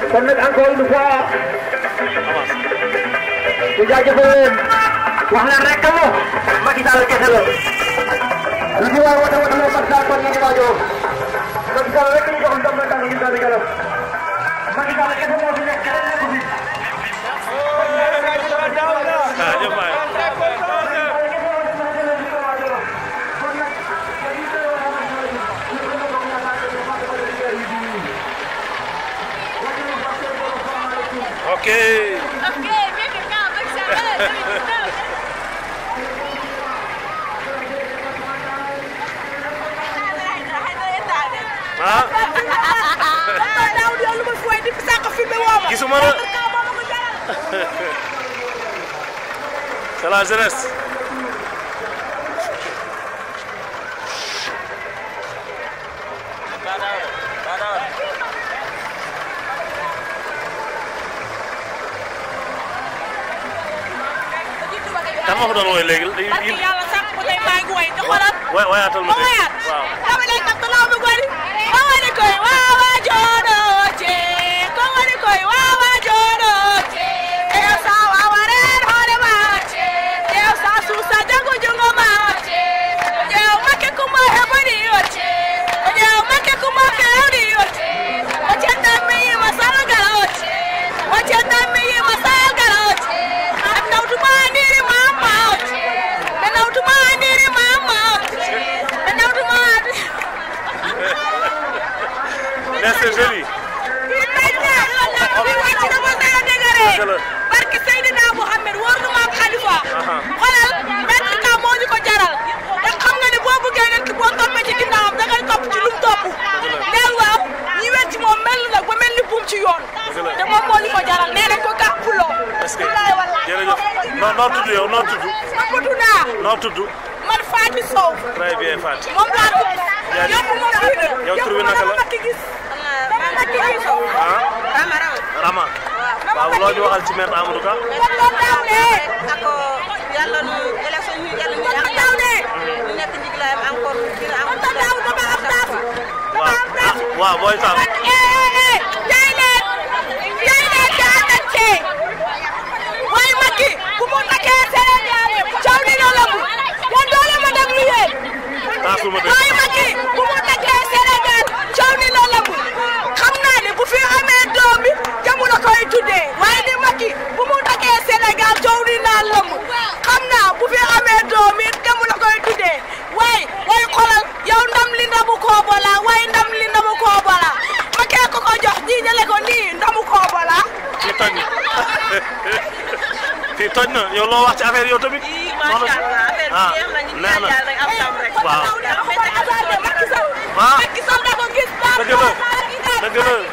kon nag encore une fois ñu jaajëfal leen wax leen rek mo Macky Sall kese la lu ci waay woote woote la Macky Sall kon ñu waajoo Macky Sall rek ñu jox ndam la tànk ñu daal di galam Macky Sall kese moo fi nekk keneen nekku fi jaajëf waay ok Ok, bien que quand avec ça, allez, ah daaw di lu ma fooy di sàq filmé woo ma. gisuma la Kaw moo ma ko jaral. c'est la jeunesse kan ma ko doon woy léegi Barke yàlla sàq ko tey maa ngi woy te xoolal. way wayatal ma ma woyaat. waaw dama lay kat laaw bi gori. ma wari koy waawa joono ce. ko wari koy waawa joono ce. Eyo sa waawa reer hoore ma ce. Eyo sa suusa jago jungo ma ce. Eyo make kuma heboni yo ce. Eyo make kuma kewni yo ce. Oce tammi yi masalga o ce. Oce tammi yi masalga o ce. Am nawtuma niri mama o ce. Be nawtuma niri mama o ce. Be nawtuma mais c'est joli kii tey jii loolu laa wàcc na ma dara dégare Dëgg la. barke Seydina Mohamed wóor na ma ak Khalifa Aha. xoolal benn cas moo ñu ko jaral te xam nga ni boo bëggee nit ki boo toppee ci ginnaawam da ngay topp ci lu mu topp neel waaw ñi wet ci moom mel nag ba mel ni buum ci yoon Dëgg la. te moom moo ñu ko jaral nee nañ ko gàppuloo est-ce que jërëjëf noo noo tudd yow noo tudd Mamadou naa noo tudd man Fatou Sow très bien Fatou moom laa tudd Jaajëf. yëpp moom fii de Yow tur bi naka la? dama makki gis dama makki gis ah Rama Rama Rama waaw loo ñu waxal ci maître Amadou Ka kon daaw de ako yàlla nu élection ñu yàlla ñu kon daaw de ñu nekk njiglaayam encore dina am kon daaw dama am daaf dama am daaf waaw waaw booy taam jaay leen jaay leen te àndal cee waaye Macky bu mu takkee Sénégal coow li na lëbu yéen doole ma déglu yéen taasuma dégg waaye Macky bu mu takkee Sénégal coow li na lëbu xam naa ne bu fi amee doom bi jamu la koy tuddee waaye ni Macky bu mu takkee Sénégal coow li naa lëbu xam naa bu fi amee doom it jamu la koy tuddee waaye waaye xoolal yow ndam li ndamu koobo la waaye ndam li ndamu koobo la Macky ko ko jox jiijale ko nii ndamu koobo la fii toj na fii toj na yow loo wax ci affaire yow tamit ii macha allah affaire bi ah jeex na ñu ngi neex ñaan na yàlla rek am ndam rek waaw Macky Sall da ko gis ah Macky Sall da ko gis dëgg la dëgg la